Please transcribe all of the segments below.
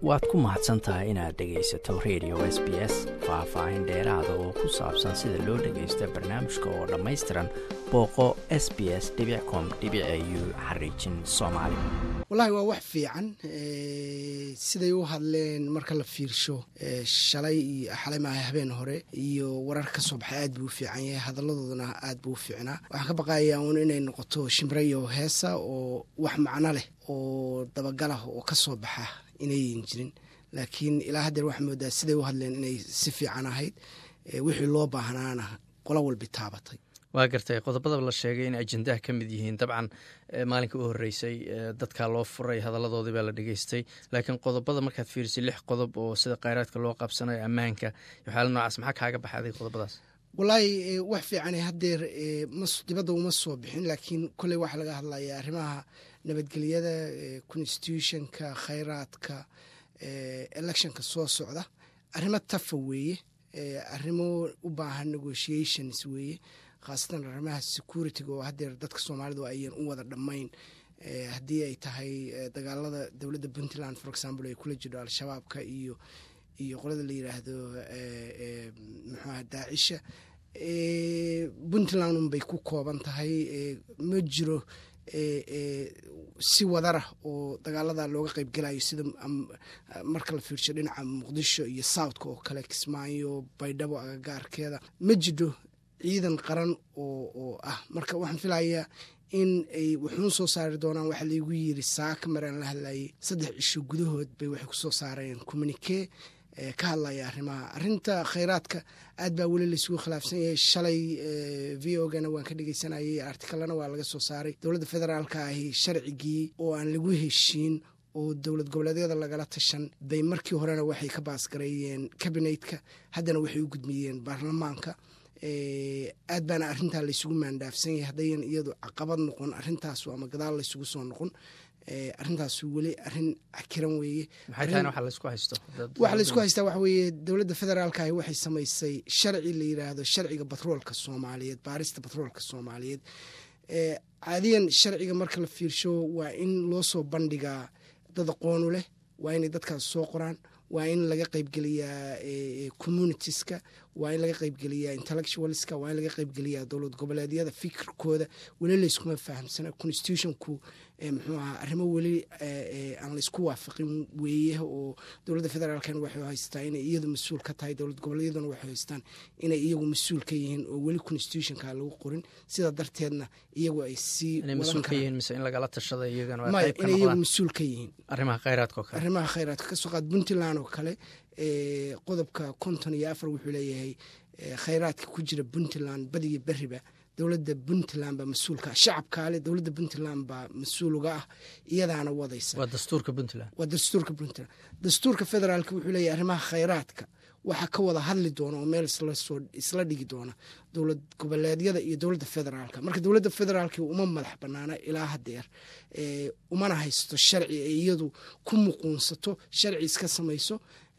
waad ku mahadsan tahay inaad dhegaysato radio s b s faah-faahin dheeraada oo ku saabsan sida loo dhagaysto barnaamijka oo dhammaystiran booqo s b s com u xariijin soomaali wallaahi waa wax fiican siday u hadleen marka la fiirsho shalay iyo xalay maaha habeen hore iyo warar ka soo baxay aad buu u fiican yahay hadaladooduna aad buu u fiicnaa waxaan ka baqayaa uun inay noqoto shimrayo heesa oo wax macno leh oo dabagalah oo ka soo baxa inayan jirin laakiin ilaa haddeer waxaa moodaa siday u hadleen inay si fiican ahayd wixii loo baahnaana qolo walbi taabatay waa gartay qodobada la sheegay in ajendaha ka mid yihiin dabcan maalinka u horeysay dadkaa loo furay hadaladoodii baa la dhegeystay laakiin qodobada markaad fiirisay lix qodob oo sida kheyraadka loo qabsanayo ammaanka waxyaala noocaas maxaa kaaga baxaday qodobadaas wallaahi wax fiican haddeer dibadda uma soo bixin laakiin kolley waxaa laga hadlayaa arrimaha nabadgelyada constitutionka kheyraadka electionka soo socda arrimo tafa weeye arrimo u baahan negotiations weeye khaasatan arrimaha security-ga oo haddeer dadka soomaalidu ayan u wada dhammayn haddii ay tahay dagaalada dowladda puntland for example ay kula jiro al-shabaabka iyo iyo qolada la yiraahdo muxuaha daacisha puntland unbay ku kooban tahay ma jiro si wadarah oo dagaalada looga qeybgelayo sida marka la fiirsho dhinaca muqdisho iyo southka oo kale kismaayo baydhabo agagaarkeeda ma jidho ciidan qaran oo ah marka waxaan filayaa in ay wuxuun soo saari doonaan waxaa laigu yiri saaka maraan la hadlayay saddex cisho gudahood bay waxay kusoo saareen communike ka hadlaya arrimaha arrinta kheyraadka aad baa weli laysugu khilaafsan yahay shalay v o gana waan ka dhegeysanayay artikalana waa laga soo saaray dowladda federaalka ahi sharcigii oo aan lagu heshiin oo dowlad goboleedyada lagala tashan bay markii horena waxay ka baasgareeyeen kabinetka haddana waxay u gudmiyeen baarlamaanka aad baana arrintaa laysugu maandhaafsan yahay haddayan iyadu caqabad noqon arrintaasu ama gadaal laysugu soo noqon arrintaasu weli arrin cakiran weeye waxa laysku haystaa waxa weeye dowladda federaalka ahi waxay samaysay sharci la yiraahdo sharciga batroolka soomaaliyeed baarista batroolka soomaaliyeed caadiyan sharciga marka la fiirsho waa in loo soo bandhigaa dad aqoonu leh waa inay dadkaas soo qoraan waa in laga qeybgeliyaa communitieska waa in laga qeybgeliyaa intellectualska waa in laga qeybgeliyaa dowlad goboleedyada fikirkooda weli layskuma fahamsana constitutionku muxuu ahaa arrimo weli aan laysku waafaqin weeye oo dowladda federaalkan waxay haystaa inay iyadu mas-uul ka tahay dowlad goboleedyaduna waxay haystaan inay iyagu mas-uul ka yihiin oo weli constitutionka lagu qorin sidaa darteedna iyagu ay sii inay lagala tashada maya inay iyagu mas-uul ka yihiin arrimaha kheyraadka oo kale arrimaha kheyraadka kasoo qaad puntland oo kale qodobka konton iyo afar wuxuu leeyahay kheyraadka ku jira puntland badiyo beriba dowladda puntland baa mas-uulka shacabkaale dowladda puntland baa mas-uuluga ah iyadaana wadaysa waa dastuurka puntland waa dastuurka puntland dastuurka federaalka wuxuu leeyahay arrimaha kheyraadka waxaa ka wada hadli doona oo meel isla dhigi doona dowlad goboleedyada iyo dowladda federaalka marka dowladda federaalk uma madax banaana ilaa hadeer umana haysto sharci ay iyadu ku muquunsato sharci iska samayso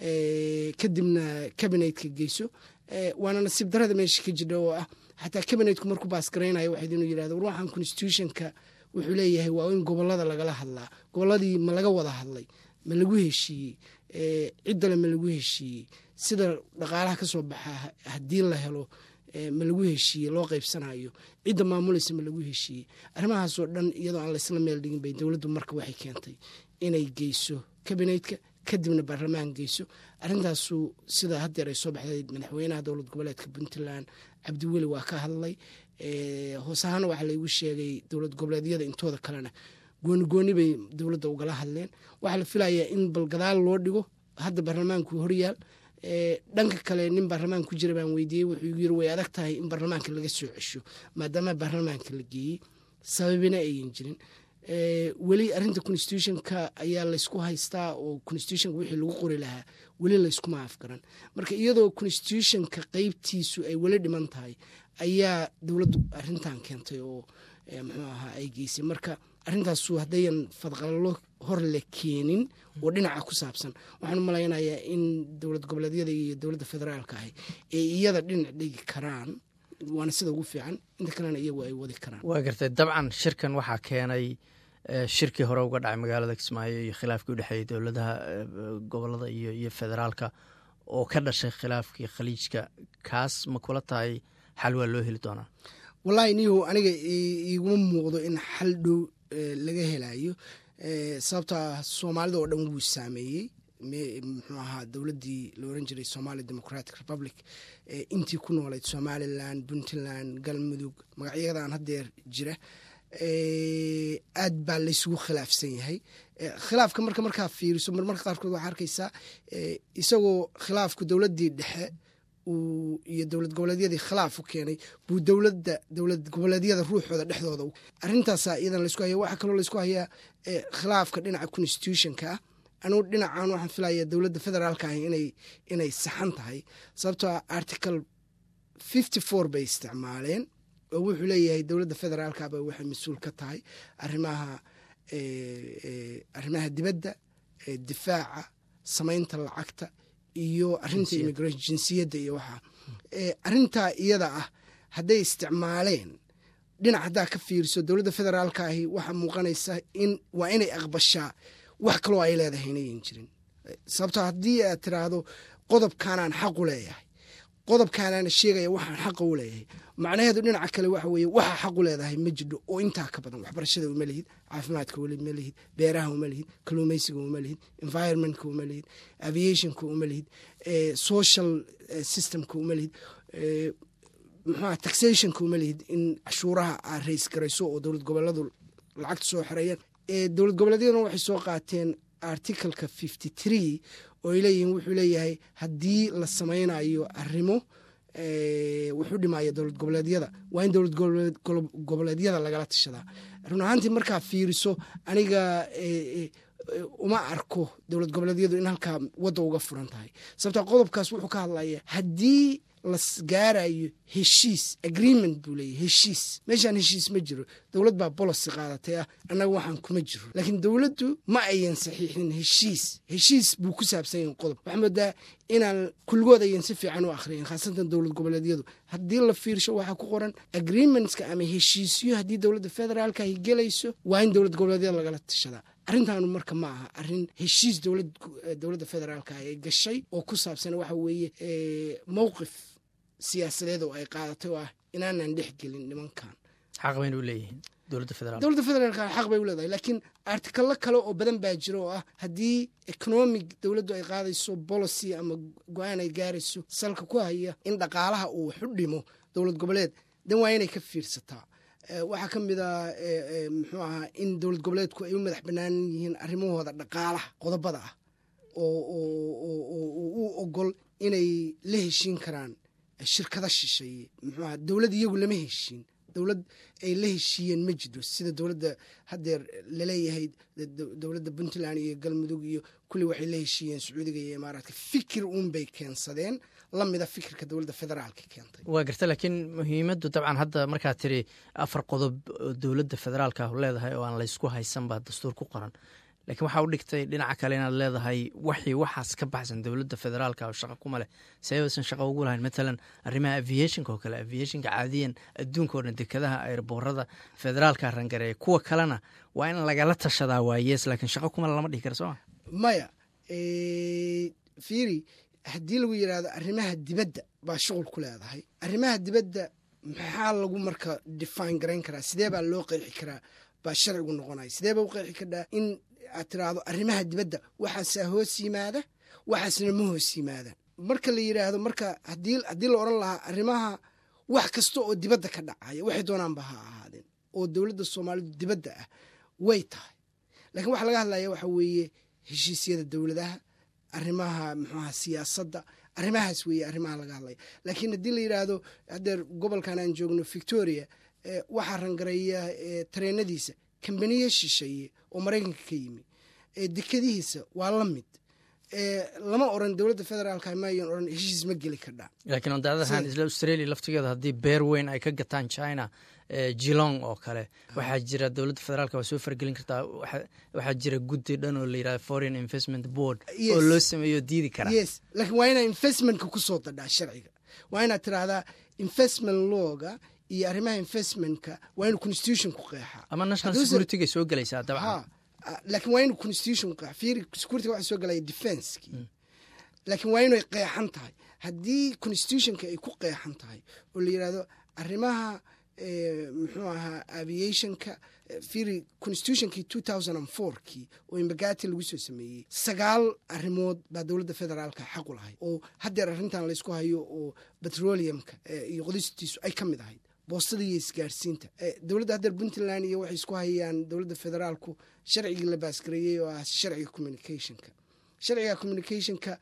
kadibna kabinetka geyso waana nasiib darada meesha ka jidha oo ah xataa kabinetku markuu baasgaraynayo waxayd inuu yirahdo war waxaan constitutionka wuxuu leeyahay waa in gobolada lagala hadlaa goboladii ma laga wada hadlay ma lagu heshiiyey ciddale ma lagu heshiiyey sida dhaqaalaha ka soo baxa haddii la helo ma lagu heshiiyey loo qaybsanayo cidda maamulaysa ma lagu heshiiyey arrimahaasoo dhan iyadoo aan laysla meel dhigin bay dowladdu marka waxay keentay inay geyso kabinetka kadibna baarlamaan geyso arrintaasu sida haddeer ay soo baxday madaxweynaha dowlad goboleedka puntland cabdiweli waa ka hadlay hoos ahaana waxaa laygu sheegay dowlad goboleedyada intooda kalena gooni gooni bay dowladda ugala hadleen waxaa la filayaa in bal gadaal loo dhigo hadda baarlamaanku horyaal dhanka kale nin baarlamaan ku jira baan weydiiyey wuxuu igu yiri way adag tahay in baarlamaanka laga soo cesho maadaama baarlamaanka la geeyey sababina ayan jirin weli arinta constitutionka ayaa laysku haystaa oo constitutionka wixii lagu qori lahaa weli layskuma afgaran marka iyadoo constitutionka qeybtiisu ay weli dhiman tahay ayaa dowladdu arintan keentay oo muxuu ahaa ay geysay marka arrintaasu haddayan fadqalalo hor la keenin oo dhinaca ku saabsan waxaan u malaynayaa in dowlad goboleedyada iyo dowladda federaalka ahi ay iyada dhinac dhigi karaan waana sida ugu fiican inta kalena iyagu ay wadi karaan waa gartay dabcan shirkan waxaa keenay shirkii hore uga dhacay magaalada kismaayo iyo khilaafkii udhexeeyey dowladaha gobolada iyo iyo federaalka oo ka dhashay khilaafkii khaliijka kaas ma kula tahay xal waa loo heli doonaa wallaahi nihu aniga iguma muuqdo in xal dhow laga helayo sababto ah soomaalida oo dhan wuu saameeyey muxuu ahaa dowladdii la oran jiray somali democratic republic intii ku noolayd somalilan puntland galmudug magacyadan haddeer jira aad baa laysugu khilaafsan yahay khilaafka marka markaa fiiriso marmarka qaarkood waxaa arkaysaa isagoo khilaafku dowladdii dhexe iyo dowlad goboleedyadii khilaaf u keenay buu dowladda dowlad goboleedyada ruuxooda dhexdooda arrintaasa iyadan laysku haya waxaa kaloo laysku hayaa khilaafka dhinaca constitutionka ah anugu dhinacan waxaan filaya dowladda federaalka ah inay inay saxan tahay sababtoo ah article fifty four bay isticmaaleen oo wuxuu leeyahay dowladda federaalkaba waxay mas-uul ka tahay arimaha arrimaha dibadda difaaca samaynta lacagta iyo arinta immigration jinsiyadda iyo waxaa arintaa iyada ah hadday isticmaaleen dhinac haddaa ka fiiriso dowladda federaalka ahi waxaa muuqanaysa in waa inay aqbashaa wax kaloo ay leedahay inayan jirin sababtoo haddii aad tiraahdo qodobkaanaan xaq u leeyahay qodobkaanaana sheegaya waxaan xaqa u leeyahay macnaheedu dhinaca kale waxa weeye waxaa xaq u leedahay ma jidho oo intaa ka badan waxbarashada uma lihid caafimaadka uma lihid beeraha uma lihid kaluumaysiga uma lihid environmentka uma lihid aviationka uma lihid social systemka uma lihid muxuaa taxationka uma lihid in cashuuraha aad rays garayso oo dowlad goboleedu lacagta soo xereeyaan dowlad goboleedyaduna waxay soo qaateen articleka fifty tree oo ay leeyihiin wuxuu leeyahay haddii la samaynayo arrimo wuxuu dhimaya dowlad goboleedyada waa in dowlad goboleedyada lagala tashadaa run ahaantii markaa fiiriso aniga uma arko dowlad goboleedyadu in halkaa wadda uga furan tahay sababta qodobkaas wuxuu ka hadlaya haddii la gaarayo heshiis agreement buu leeyahy heshiis meeshaan heshiis ma jiro dowlad baa bolosi qaadatay ah annaga waxaan kuma jiro laakiin dowladdu ma ayan saxiixin heshiis heshiis buu ku saabsan yahin qodob waxaa moodaa inaan kulligood ayan si fiican u akhriyin khaasatan dowlad goboleedyadu haddii la fiirsho waxaa ku qoran agreementska ama heshiisyo haddii dowladda federaalka ay gelayso waa in dowlad goboleedyada lagala tashadaa arrintaanu marka ma aha arrin heshiis dowladda federaalka ay gashay oo ku saabsan waxa weeye mowqif siyaasadeed oo ay qaadatay oo ah inaanan dhex gelin nimankan xaq bayna u leeyihiin dowladda federaalk dowladda federaalka xaq bay u leedahay laakiin artikalo kale oo badan baa jira oo ah haddii economic dowladdu ay qaadayso policy ama go-aan ay gaarayso salka ku haya in dhaqaalaha uu wax u dhimo dowlad goboleed dan waa inay ka fiirsataa waxaa ka mid a muxuu ahaa in dowlad goboleedku ay u madax bannaan yihiin arrimahooda dhaqaalaha qodobada ah oo u ogol inay la heshiin karaan shirkada shisheeye muxuu aha dowlad iyagu lama heshiin dowlad ay la heshiiyeen ma jiro sida dowladda haddeer laleeyahay dowladda puntland iyo galmudug iyo kulli waxay la heshiiyeen sacuudiga iyo imaaraadka fikir uunbay keensadeen lamida fikirka dowladda federaalka keentay waa garta laakiin muhiimaddu dabcan hadda markaad tiri afar qodob oo dowladda federaalka leedahay oo aan laysku haysan baa dastuur ku qoran lakiin waxaa u dhigtay dhinaca kale inaad leedahay waxii waxaas ka baxsan dowladda federaalka oo shaqa kuma leh sebaysan shaqa ugu lahayn matalan arrimaha aviationka oo kale aviationka caadiyan adduunka oo dhan dekadaha airboorada federaalka rangareeya kuwa kalena waa in lagala tashadaa waayees laakiin shaqa kuma lama dhihi kara sooma maya fiiri haddii lagu yidhaahdo arrimaha dibadda baa shuqul ku leedahay arrimaha dibadda maxaa lagu marka define garayn karaa sidee baa loo qeexi karaa baa sharcigu noqonaya sidee baa u qeexi karaa in aad tiraahdo arrimaha dibadda waxaasaa hoos yimaada waxaasna ma hoos yimaadaan marka la yidhaahdo marka haddii haddii la odhan lahaa arrimaha wax kasta oo dibadda ka dhacaya waxay doonaanba ha ahaadeen oo dowladda soomaalidu dibadda ah way tahay laakiin waxa laga hadlaya waxa weeye heshiisyada dowladaha arrimaha muxuaha siyaasadda arrimahaas weeye arrimaha laga hadlaya laakiin haddii la yidhaahdo haddeer gobolkan aan joogno victoria waxaa rangareeya tareenadiisa kambaniye shisheeye oo maraykanka ka yimi dekadihiisa waa la mid lama oran dowladda federaalka mayan oran heshiis ma geli kardhaa laakiin ondaadahan isla australia laftigeeda haddii beer weyn ay ka gataan china jilong oo kale waxaa jira dowladda federaalka waa soo fargelin kartaa waxaa jira guddi dhan oo la yidhahda foreign investment board oo loo sameeyo diidi karaa yes laakiin waa inaa investmentka ku soo dadhaa sharciga waa inaad tiraahdaa investment lawga iyo arrimaha investmentka waa inuu constitution ku qeexaa ama national Hadduu se- securityga soo gelaysaa dabcan ha ah, laakiin waa inuu constitution qeex fiiri security waxa soo galaya defensekii laakiin waa inay qeexan tahay haddii constitutionka ay ku qeexan tahay oo la yidhahdo arrimaha eh, muxuu ahaa aviationka eh, fiiri constitutionkii two thousand and fourkii oo imbagati lagu soo sameeyey sagaal arrimood baa dowladda federaalka xaq u lahayd oo haddeer arrintan laysku hayo oo petroleumka eh, iyo qodistiisu ay ka mid ahayd boostada iyo isgaarsiinta Eh, dowladda haddeer puntland iyo waxay isku hayaan dowladda federaalku sharcigii la baasgareeyey oo ah sharciga communicationka sharciga communicationka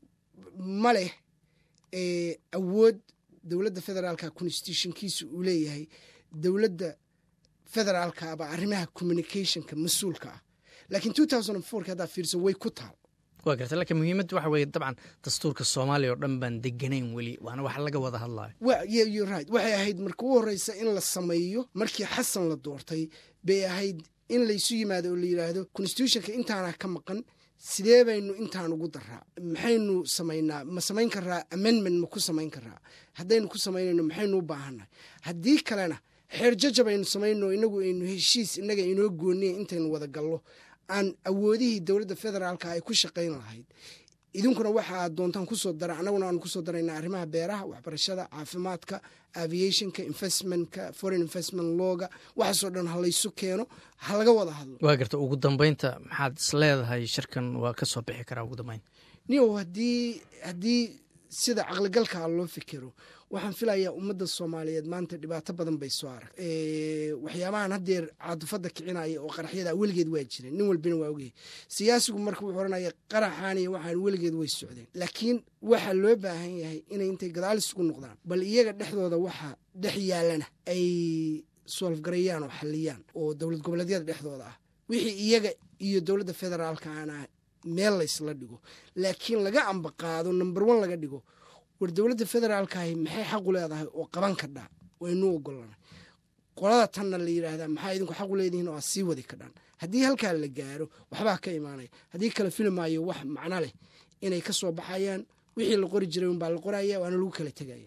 ma leh eh, awood dowladda federaalka constitutionkiisa uu leeyahay dowladda federaalka baa arrimaha communicationka mas-uulka ah laakiin two thousand and fourki haddaa fiirso way ku taal waa garta laakiin muhiimadda waxa weeye dabcan dastuurka soomaaliya oo dhan baan deganayn weli waana wax laga wada hadlayo wa yeah, you're right waxay ahayd marka u horeysa in la sameeyo markii xasan la doortay bay ahayd in laysu yimaado oo la yidhaahdo constitutionka intaana ka maqan sidee baynu intaan ugu daraa maxaynu samaynaa ma samayn karaa amendment ma ku samayn karaa haddaynu ku samaynayno maxaynu u baahannahay haddii kalena xeer jajab aynu samayno inagu aynu heshiis innaga inoo gooniya intaynu wada gallo aan awoodihii dowladda federaalka ay ku shaqayn lahayd idinkuna waxa aad doontaan kusoo dara annaguna aan kusoo daraynaa arrimaha beeraha waxbarashada caafimaadka aviationka investmentka foreign investment looga waxaasoo dhan ha laysu keeno ha laga wada hadlo waa garta ugu dambeynta maxaad is leedahay shirkan waa ka soo bixi karaa ugu dambeyn niyow haddii haddii sida caqligalkaa loo fikero waxaan filayaa ummadda soomaaliyeed maanta dhibaato badan bay soo arag waxyaabahan haddeer caadufadda kicinaya oo qaraxyada weligeed waa jireen nin walbina waa ogyahay siyaasigu marka wuxuu oranaya qaraxaan iyo waxaan weligeed way socdeen laakiin waxaa loo baahan yahay inay intay gadaal isugu noqdaan bal iyaga dhexdooda waxa dhex yaalana ay soolfgarayaan oo xaliyaan oo dowlad goboleedyada dhexdooda ah wixii iyaga iyo dowladda federaalkaana meel laysla dhigo laakiin laga ambaqaado number one laga dhigo war dowladda federaalkahi maxay xaqu leedahay oo qaban kadhaa waynu ogolana qolada tanna la yidhaahdaa maxaa idinku xaqu leedihiin oo aad sii wadi kadhaan haddii halkaa la gaaro waxbaa ka imaanaya haddii kale filimaayo wax macno leh inay ka soo baxayaan wixii la qori jiray unbaa la qoraya waana lagu kala tegaya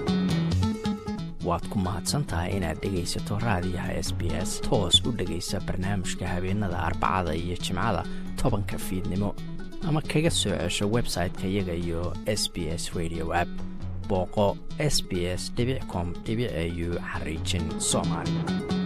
waad ku mahadsantahay inaad dhegaysato raadiyaha s b s toos u dhegaysa barnaamijka habeenada arbacada iyo jimcada tobanka fiidnimo ama kaga soo cesho website-ka iyaga iyo s b s radio app booqo s b s com au xariijin soomaali